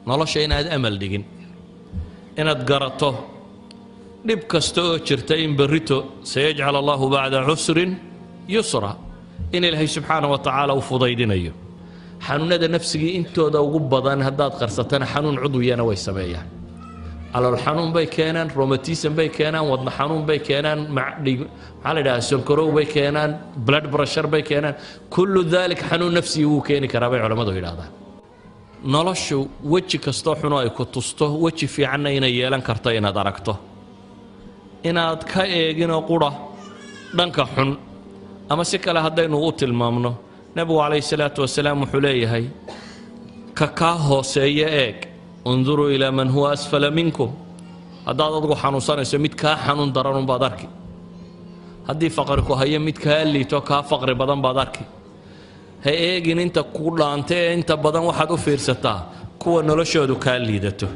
nolosha inaad amal dhigin inaad garato dhib kasta oo jirta in berrito sayajcal allahu bacda cusrin yusra in ilaahay subxaana wa tacaala u fudaydinayo xanuunada nafsigii intooda ugu badan haddaad qarsatana xanuun cudwiyana way sameeyaan calool xanuun bay keenaan romatism bay keenaan wadna xanuun bay keenaan maxaa la idhaha sonkorow bay keenaan blood pressure bay keenaan kullu dalik xanuun nafsigii wuu keeni karaa bay culammadu yidhahdaan noloshu weji kastoo xunoo ay ku tusto weji fiicanna inay yeelan karto inaad aragto inaad ka eeginoo qura dhanka xun ama si kale haddaynu u tilmaamno nebigu calayhi salaatu wasalaam wuxuu leeyahay ka kaa hooseeya eeg unduruu ilaa man huwa asfala minkum haddaad adgu xanuunsanayso mid kaa xanuun daran unbaad arki haddii faqri ku hayo mid kaa liito kaa faqri badan baad arki ha eegin inta ku dhaanta ee inta badan waxaad u fiirsataa kuwa noloshoodu kaa liidato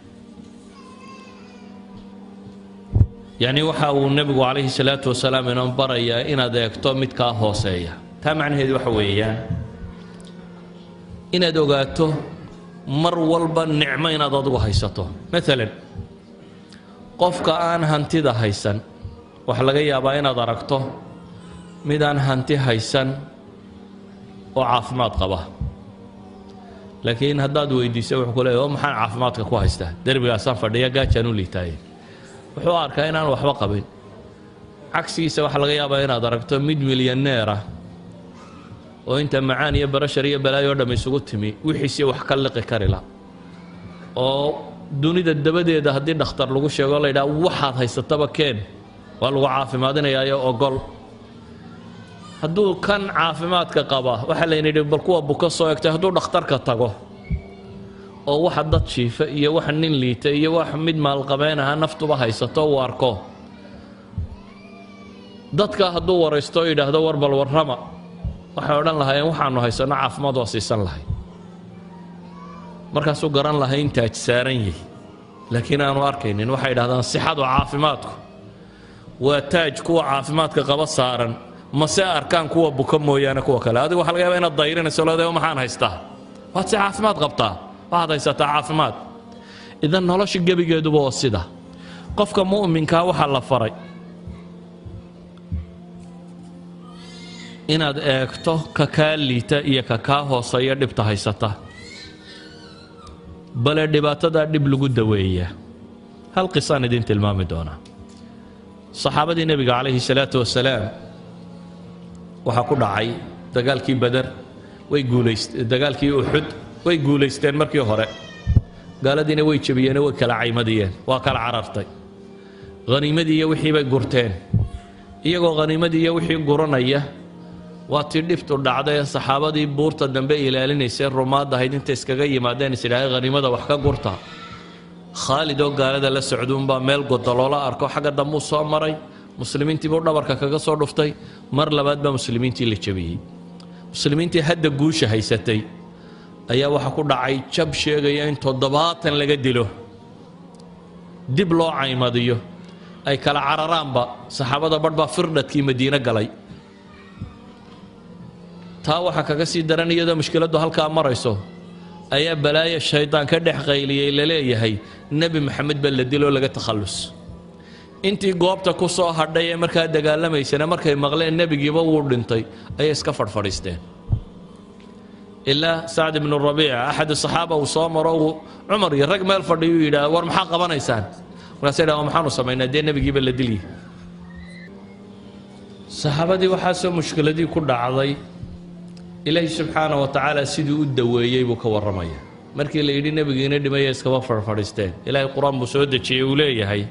yacni waxa uu nebigu calayhi salaatu wasalaam inoo barayaa inaad eegto mid kaa hooseeya taa macnaheedu waxa weeyaan inaad ogaato mar walba nicmo inaad adigu haysato maalan qofka aan hantida haysan waxaa laga yaabaa inaad aragto mid aan hanti haysan oo caafimaad qaba laakiin haddaad weydiiso wuxuu ku leeyahy oo maxaan caafimaadka ku haystaa derbigaasaan fadhiya gaajaan u liitaaye wuxuu arkaa inaan waxba qabin cagsigiisa waxaa laga yaabaa inaad aragto mid milyaneera oo inta macaan iyo barashar iyo balaayo o dham isugu timi wixiisii wax ka liqi kari la oo dunida dabadeeda haddii dhakhtar lagu sheego la yidhaha waxaad haysataba keen waa lagu caafimaadinayaayo ogol hadduu kan caafimaadka qaba waxaa layna yidhi bal kuwa buka soo egtay hadduu dhakhtarka tago oo waxa dad jiifa iyo wax nin liita iyo wax mid maalqabeen aha naftuba haysato uu arko dadka hadduu waraysto o yidhaahdo war bal warrama waxay odhan lahaayeen waxaanu haysanno caafimaad waa siisan lahay markaasuu garan lahay in taaj saaran yahi laakiin aanu arkaynin waxay yidhahdaan sixadu caafimaadku waa taaj kuwa caafimaadka qaba saaran mase arkaan kuwa buka mooyaane kuwa kale adigu waxa laga yaaba inaad dayrinayso leedahay maxaan haystaa waad si caafimaad qabtaa waxaad haysataa caafimaad idan nolosha gebigeeduba oo sida qofka mu'minkaa waxaa la faray inaad eegto ka kaa liita iyo ka kaa hooseeya dhibta haysata bale dhibaatadaa dhib lagu daweeyaa hal qisaan idin tilmaami doonaa saxaabadii nebiga calayhi salaatu wasalaam waxaa ku dhacay dagaalkii bader way guulayst dagaalkii uxud way guulaysteen markii hore gaaladiina way jebiyeen way kala caymadiyeen waa kala carartay haniimadii iyo wixii bay gurteen iyagoo haniimadii iyo wixii guranaya waa tii dhibtu dhacday ee saxaabadii buurta dambe ilaalinaysay rumaad ahayd intay iskaga yimaadeen is idhaahay haniimada wax ka gurta khaalid oo gaalada la socduunbaa meel godoloola arko xagga dambuu soo maray muslimiintiibuu dhabarka kaga soo dhuftay mar labaad baa muslimiintii la jebiyey muslimiintii hadda guusha haysatay ayaa waxaa ku dhacay jab sheegaya in toddobaatan laga dilo dib loo caymadiyo ay kala cararaanba saxaabada badh baa firdhadkii madiine galay taa waxaa kaga sii daran iyadoo mushkiladdu halkaa marayso ayaa balaaya shaydaan ka dhex qayliyey la leeyahay nebi maxamed baa la diloo laga takhallus intii goobta ku soo hadhay ee markaa dagaalamaysana markay maqleen nebigiiba wuu dhintay ayay iska fadhfadhiisteen ilaa sacd ibnu rabiica axad saxaaba uu soo maro uu cumar iyo rag meel fadhiyuu yidhaah war maxaa qabanaysaan markaasay dhaha maxaanu samaynaa dee nebigiiba la dilyi saxaabadii waxaasoo mushkiladii ku dhacday ilaahi subxaana wa tacaala siduu u daweeyey buu ka warramaya markii la yidhi nebigiina dhimaya iskaba farfadhiisteen ilaahay qur-aan buu soo dejiyey uu leeyahay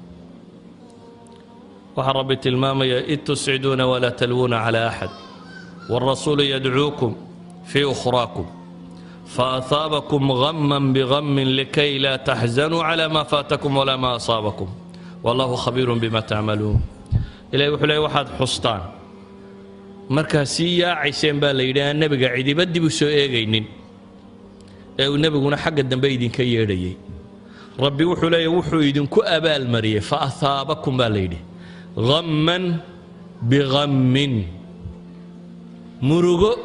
waxaa rabbi tilmaamaya id tusciduuna walaa talwuuna calaa axad wاlrasuulu yadcuukum fii ukhraakum faahaabakum gama bigami likay laa taxzanuu cala ma faatakum walaa ma asaabakum wallahu khabiiru bima tacmaluun ilahay wuxuu leey waxaad xustaan markaa sii yaacayseen baa la yidhi aan nebiga cidiba dib u soo eegaynin ee uu nebiguna xagga dambe idinka yeedhayay rabbi wuxuu leeya wuxuu idinku abaalmariyey fa ahaabakum baa la yidhi hamman bihammin murugo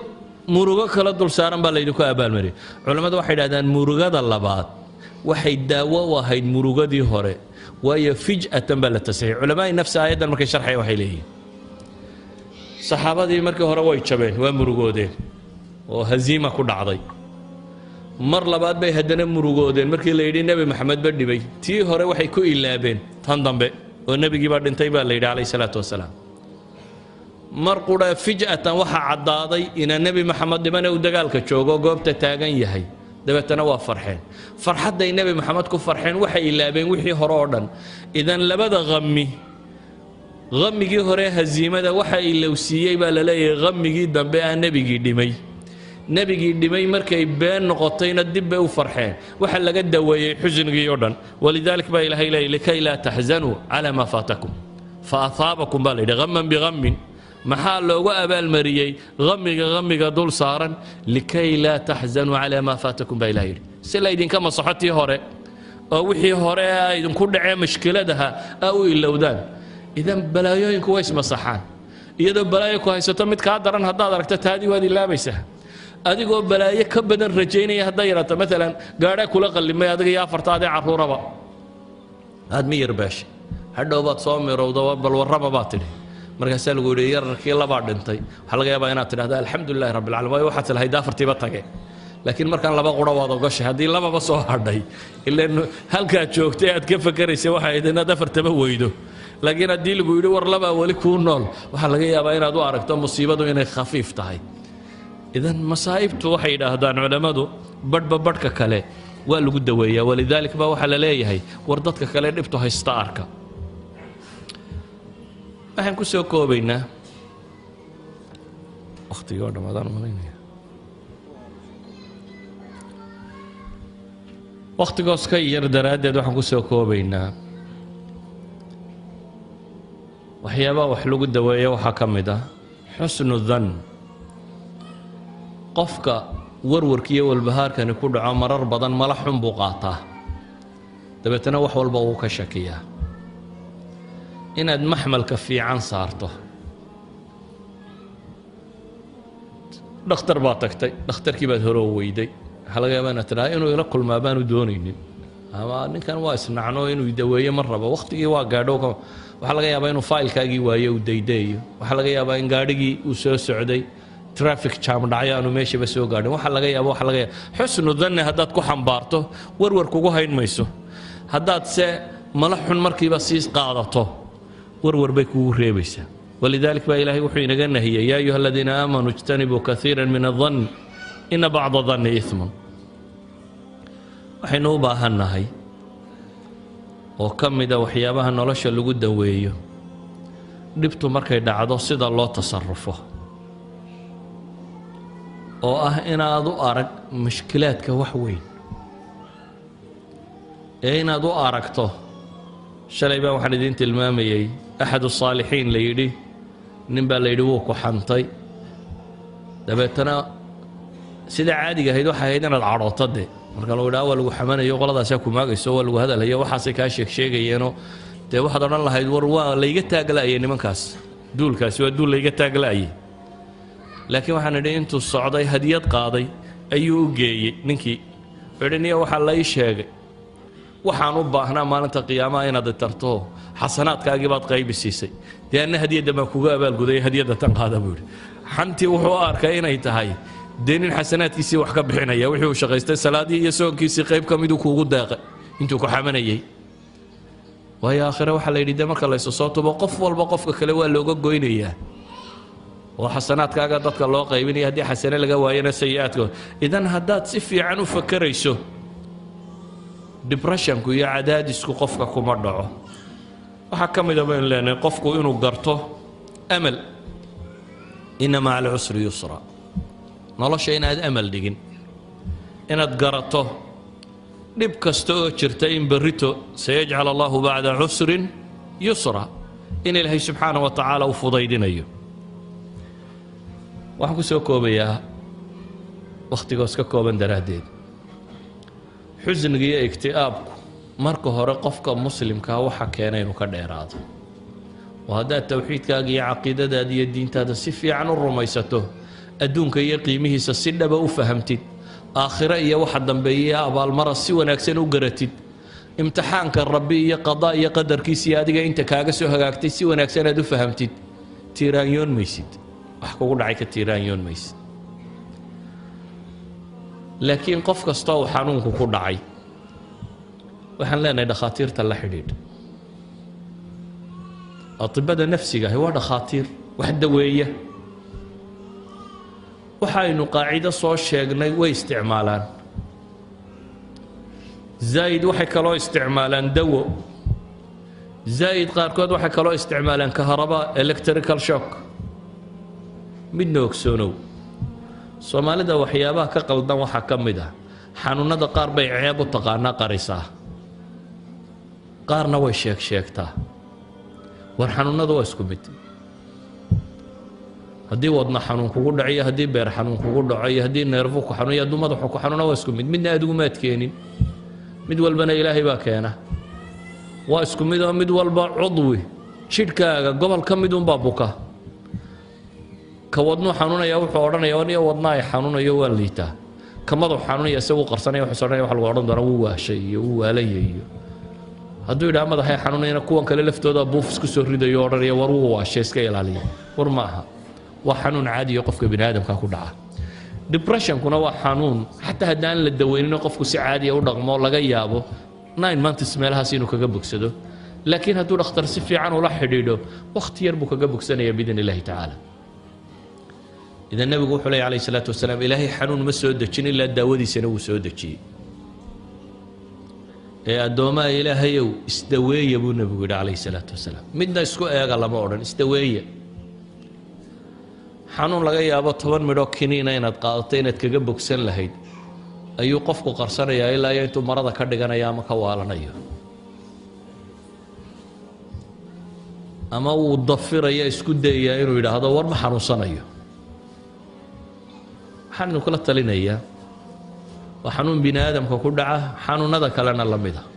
murugo kala dul saaran baa laydinku abaalmariyay culammadu waxay dhahdaan murugada labaad waxay daawo u ahayd murugadii hore waayo fij'atan baa la tasixiyay culamaai nafsi aayaddan markay sharxaya waxay leeyihiin saxaabadii markii hore way jabeen waa murugoodeen oo haziima ku dhacday mar labaad bay haddana murugoodeen markii la yidhi nebi maxamed ba dhibay tii hore waxay ku ilaabeen tan dambe oo nebigii baa dhintay baa la yidhi calayh salaatu wasalaam mar qudha fij'atan waxaa caddaaday inaa nebi maxamed dhibane uu dagaalka joogo goobta taagan yahay dabeetana waa farxeen farxadday nebi maxamed ku farxeen waxay ilaabeen wixii hore oo dhan idan labada qami qamigii hore haziimada waxa ilowsiiyey baa la leeyahay qamigii dambe ah nebigii dhimay nebigii dhimay markay been noqotayna dib bay u farxeen waxa laga daweeyey xusnigii oo dhan walidaalik baa ilahay leeyay likay laa taxzanuu calaa maa faatakum fa ahaabakum baa la yidhi qaman biqamin maxaa loogu abaalmariyey qamiga qamiga dul saaran likay laa taxzanuu calaa maa faatakum baa ilaha yidhi si laydinka masaxo tii hore oo wixii hore a idinku dhacee mashkiladaha a u ilowdaan idan balaayooyinku way ismasaxaan iyadoo balaayo ku haysato mid kaa daran haddaad aragto taadii waad ilaabaysaa adigoo balaayo ka badan rajaynaya hadday yaraato maalan gaadhaa kula qallimay adiga iyo afartaadee carruuraba aad mi yarbaashay hadhow baad soo mirowda bal warraba baad tidhi markaasaa lagu yidhi yararkii labaa dhintay waxaa laga yaabaa inaad tidhahda alxamdulilahi rabbi alcalamin waayo waxaad tilahayd afartiiba tage laakiin markaan laba qura waad ogashay haddii lababa soo hadhay ilan halkaad joogtay aad ka fakeraysay waxay ahayd inaad afartaba weydo laakiin haddii lagu yidhi war labaa weli kuu nool waxaa laga yaabaa inaad u aragto musiibadu inay khafiif tahay idan masaa'ibtu waxay yidhaahdaan culammadu badhba badhka kale waa lagu daweeyaa walidaalik baa waxaa la leeyahay war dadka kale dhibtu haysta arka waxaan ku soo koobaynaa wakhtigii oo dhammaadaan malaynaya wakhtigoos ka yar daraaddeed waxaan ku soo koobaynaa waxyaabaha wax lagu daweeyo waxaa ka mid ah xusnu dan qofka warwarkiiyo walbahaarkani ku dhaco marar badan mala xun buu qaataa dabeetana wax walba wuu ka shakiyaa inaad maxmalka fiican saarto dhakhtar baad tagtay dhakhtarkii baad hore weyday waxaa laga yaabaa inaad tidhaha inuu ila kulmaa baanu doonaynin ama ninkan waa isnacno inuu daweeyo ma rabo wakhtigii waa gaadho waxaa laga yaabaa inuu faylkaagii waayo uu daydaeyo waxaa laga yaabaa in gaadhigii uu soo socday traffic jam dhacyo aanu meeshaba soo gaadhin waxaa laga yaaba waxa laga yaaba xusnu danni haddaad ku xambaarto warwar kugu hayn mayso haddaad se mala xun markiiba sii qaadato warwar bay kugu reebaysaa walidalik baa ilaahay wuxuu inaga nahiyey yaa ayuha aladiina aamanuu ijtanibuu kaiira min adann ina bacda danni imun waxaynu u baahannahay oo ka mida waxyaabaha nolosha lagu daweeyo dhibtu markay dhacdo sida loo tasarufo oo ah inaad u arag mushkilaadka wax weyn ee inaad u aragto shalay baa waxaan idiin tilmaamayey axadu saalixiin la yidhi nin baa la yidhi wuu ku xantay dabeetana sida caadiga ahayd waxay ahayd inaad cadhooto de marka lagu yidhaha waa lagu xamanayo qoladaasaa ku maagayso waa lagu hadalhayo waxaasay kaa sheeg sheegayeenoo dee waxaad odhan lahayd war waa layga taagla'ayay nimankaas duulkaasi waa duul layga taagla'ayay laakiin waxaan idhi intuu socday hadiyad qaaday ayuu u geeyey ninkii idhi niyo waxaa la ii sheegay waxaan u baahnaa maalinta qiyaamaha inaad tarto xasanaadkaagii baad qaybi siisay dee anna hadiyadda baan kuga abaalguday hadiyadda tan qaada buu yidhi xantii wuxuu u arkay inay tahay dee nin xasanaadkiisii wax ka bixinaya wixii uu shaqaystay salaadii iyo soonkiisii qayb ka miduu kuugu deeqay intuu ku xamanayey waayo aakhire waxaa la yidhi dee marka laysu soo tubo qof walba qofka kale waa looga goynayaa oo xasanaadkaaga dadka loo qaybinaya haddii xasane laga waayana sayi-aadkood idan haddaad si fiican u fakerayso dibreshanku iyo cadaadisku qofka kuma dhaco waxaa ka mida baynu leenahay qofku inuu garto amal ina maca alcusri yusra nolosha inaad amal dhigin inaad garato dhib kasta oo jirta in berrito sayajcal allahu bacda cusrin yusra in ilaahay subxaana wa tacaala u fudaydinayo waxaan ku soo koobayaa wakhtigoos ka kooban daraaddeed xusniga iyo igti'aabku marka hore qofka muslimkaa waxa keena inuu ka dheeraado oo haddaad towxiidkaaga iyo caqiidadaada iyo diintaada si fiican u rumaysato adduunka iyo qiimihiisa si dhaba u fahamtid aakhiro iyo waxa dambeeya abaalmara si wanaagsan u garatid imtixaanka rabbi iyo qadaa iyo qadarkiisa iyo adiga inta kaaga soo hagaagtay si wanaagsan aad u fahamtid tiiraanyoon maysid wax kugu dhacay ka tiiraanyoon maysid laakiin qof kasta uu xanuunku ku dhacay waxaan leenahay dhakhaatiirta la xidhiidh atibada nafsiga ahi waa dhakhaatiir wax daweeya waxaynu qaacido soo sheegnay way isticmaalaan zaa'id waxay kaloo isticmaalaan dawo zaa'id qaarkood waxay kaloo isticmaalaan kaharaba electrical shock midna ogsoonow soomaalida waxyaabaha ka qaldan waxaa ka mid ah xanuunada qaar bay ceeb u taqaanaa qarisaa qaarna way sheeg sheegtaa war xanuunada waa isku mid haddii wadna xanuun kugu dhaco iyo haddii beer xanuun kugu dhaco iyo haddii neerfu ku xanuun iyo hadduu madaxu ku xanuuna waa isku mid midna adigu maad keenin mid walbana ilaahay baa keena waa isku mid oo mid walba cudwi jidhkaaga gobol ka mid unbaa buka ka wadnuu xanuunaya wuxuu odhanaya aniyo wadna ay xanuunayo waa liitaa ka madaxu xanuunaya isagu qarsanaya wuxuu odhanaya waxa lagu odhan doonaa wuu waashay iyo wuu waalaya iyo hadduu yidhaha madaxay xanuunayana kuwan kale laftooda buuf isku soo ridayo o odhanaya war wuu waashay iska ilaaliya war ma aha waa xanuun caadiyo qofka bini aadamka ku dhaca depressionkuna waa xanuun xataa haddaan la daweynino qofku si caadiya u dhaqmo laga yaabo nine months meelahaas inuu kaga bogsado laakiin hadduu dhakhtar si fiican ula xidhiidho wakhti yar buu kaga bogsanaya biidn illahi tacaala idan nebigu wuxuu leey alayh salaatu wasalaam ilaahay xanuun ma soo dejin ilaa daawadiisana wuu soo dejiyey ee addoomaha ilaahayow isdaweeya buu nebigu yidhi calayh salaatu wasalaam midna isku eega lama odhan isdaweeya xanuun laga yaabo toban midhoo kiniina inaad qaadato inaad kaga bogsan lahayd ayuu qofku qarsanayaa ilaa iyo intuu marada ka dhiganaya ama ka waalanayo ama uu dafiraya isku dayayaa inuu yidhaahdo war ma xanuunsanayo waxaan idinkula talinayaa waa xanuun bini aadamka ku dhaca xanuunada kalena la mida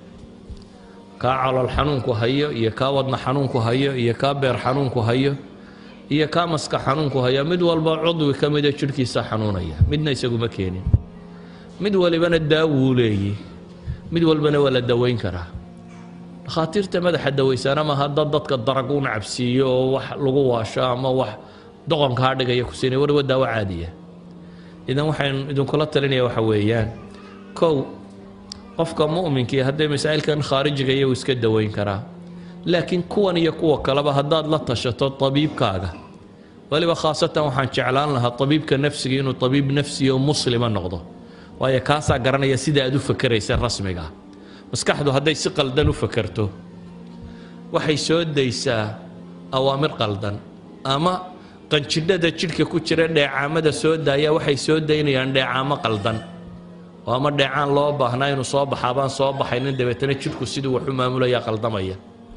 kaa calool xanuunku hayo iyo kaa wadna xanuunku hayo iyo kaa beer xanuunku hayo iyo kaa maska xanuunku haya mid walba cudwi ka mida jidhkiisa xanuunaya midna isaguma keenin mid walibana daawuu leeyi mid walbana waa la daweyn karaa dhakhaatiirta madaxa dawaysaana maaha dad dadka darag u nacabsiiyo oo wax lagu waasho ama wax doqonkaa dhigaya ku siinay war waa daawo caadiya idan waxaan idinkula talinaya waxa weeyaan kow qofka mu'minkii haddee masaa'ilkan khaarijiga iyagu iska daweyn karaa laakiin kuwan iyo kuwa kaleba haddaad la tashato tabiibkaaga weliba khaasatan waxaan jeclaan lahaa tabiibka nafsiga inuu tabiib nafsi oo muslima noqdo waayo kaasaa garanaya sida aad u fakeraysa rasmiga maskaxdu hadday si qaldan u fakerto waxay soo daysaa awaamir qaldan ama qanjidhada jidhka ku jira dheecaamada soo daaya waxay soo daynayaan dheecaamo qaldan oo ama dheecaan loo baahnaa inuu soo baxaa baan soo baxaynin dabeetana jidhku siduu wax u maamulaya qaldamaya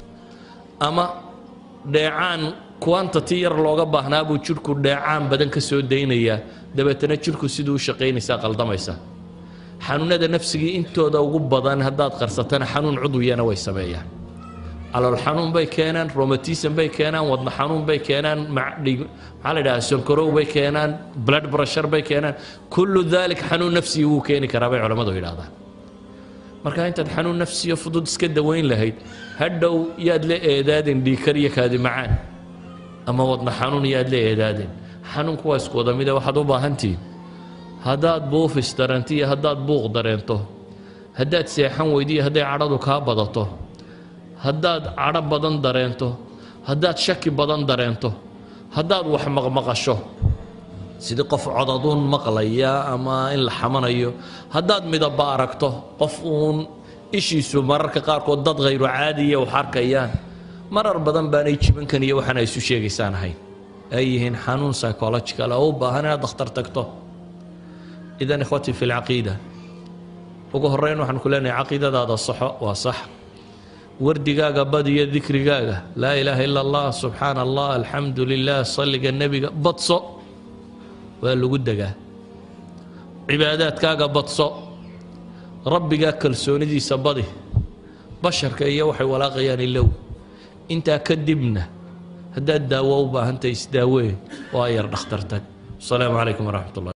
ama dheecaan quantity yar looga baahnaa buu jidhku dheecaan badan ka soo daynayaa dabeetana jidhku siduu u shaqaynaysaa qaldamaysa xanuunada nafsigii intooda ugu badan haddaad qarsatana xanuun cudwiyana way sameeyaan calool xanuun bay keenaan romatism bay keenaan wadna xanuun bay keenaan maxaa la idhaha sonkorow bay keenaan blood pressure bay keenaan kullu dalik xanuun nafsigi wuu keeni karaa bay culammadu yidhahdaan marka intaad xanuun nafsiyo fudud iska daweyn lahayd hadhow yaad la eedaadin dhiikar iyo kaadi macaan ama wadna xanuun yaad la eedaadin xanuunku waa isku wada mida waxaad u baahantihiin haddaad buufis dareento iyo haddaad buuq dareento haddaad seexan weydiyo hadday cadhadu kaa badato haddaad cadho badan dareento haddaad shaki badan dareento haddaad wax maqmaqasho sidii qof codaduun maqlaya ama in la xamanayo haddaad midaba aragto qof uun ishiisu mararka qaarkood dad khayru caadiya wax arkayaan marar badan baanay jibankan iyo waxaan ay isu sheegaysaan ahayn ay yihiin xanuun psychological oo u baahan inaad dakhtar tagto idan ikhwatii fi lcaqiida ugu horreyn waxaan ku leenahay caqiidadaada saxo waa sax wardigaaga badiyo dikrigaaga laa ilaaha ila allah subxaana allah alxamdu lilah salliga nebiga badso waa lagu degaa cibaadaadkaaga badso rabbigaa kalsoonidiisa badi basharka iyo waxay walaaqayaan ilow intaa kadibna haddaad daawo u baahantahay isdaawee waa yar dhakhtartag asalaamu calaykum waraxmat ullah